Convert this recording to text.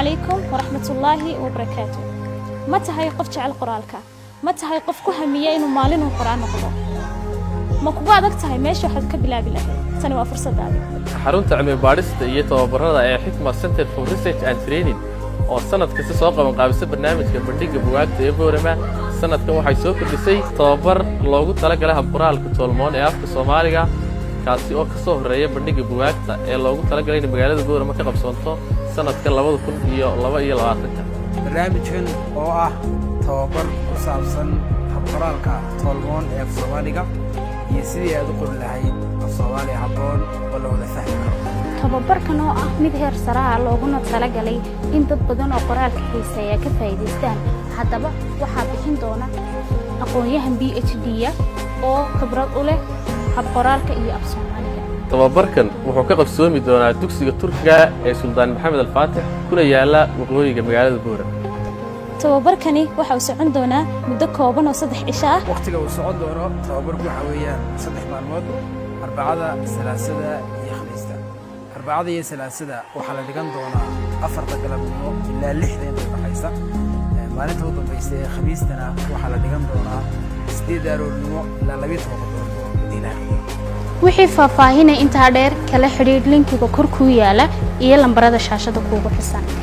calaykum waraxmatullaahi wabarakaatu ma tahay qof jecel qoraalka ma tahay qof ku hamiya inuu maalinuu qoraan noqdo ma kugu adag tahay meesha waxaad ka bilaabi lahayd tani waa fursadaada xarunta cilmi baadhista iyo tababarada ee xikma center for research and training oo sanad kasta soo qaban qaabisa barnaamijka bandhigga bugaagta ee boorama sanadkan waxay soo kordhisay tababar loogu talagalay habqoraalka toolmoon ee afka soomaaliga kaasi oo ka soo horreeya bandhigga bugaagta ee loogu talagalay in magaalada boorama ka qabsoonto sanadka labada kun iyo laba iyo labaatanka barnaamijkan oo ah tababar ku saabsan habqoraalka toolmoon ee af soomaaliga iyo sidii aad u qori lahayd af soomaali habboon oo la wada fahmi karo tababarkan oo ah mid heer saraha looguna talagalay in dad badan oo qoraalka xiiseeya ka faa'iidaystaan haddaba waxaa bixin doona aqoon-yahan b h d-ya oo khibrad u leh habqoraalka iyo af soomaaliga tababarkan wuxuu ka qabsoomi doonaa dugsiga turkiga ee suldaan maxamed alfaatix kuna yaala waqooyiga magaalada boorama tababarkani waxa uu socon doonaa muddo kooban oo saddex cisho ah wakhtiga uu socon doono tababarku waxaa weeyaan saddex maalmood arbacada salaasada iyo khamiista arbacada iyo salaasada waxaa la dhigan doonaa afarta galabnimo ilaa lixda inta baxaysa maalinta u dambaysa ee khamiistana waxaa la dhigan doonaa sideed aroornimo ilaa labiyo tobanka doornimo madiinaha wixii faahfaahinay intaa dheer kala xidhiidh linkiga kor kuu yaala iyo lambarada shaashada kuugu xisan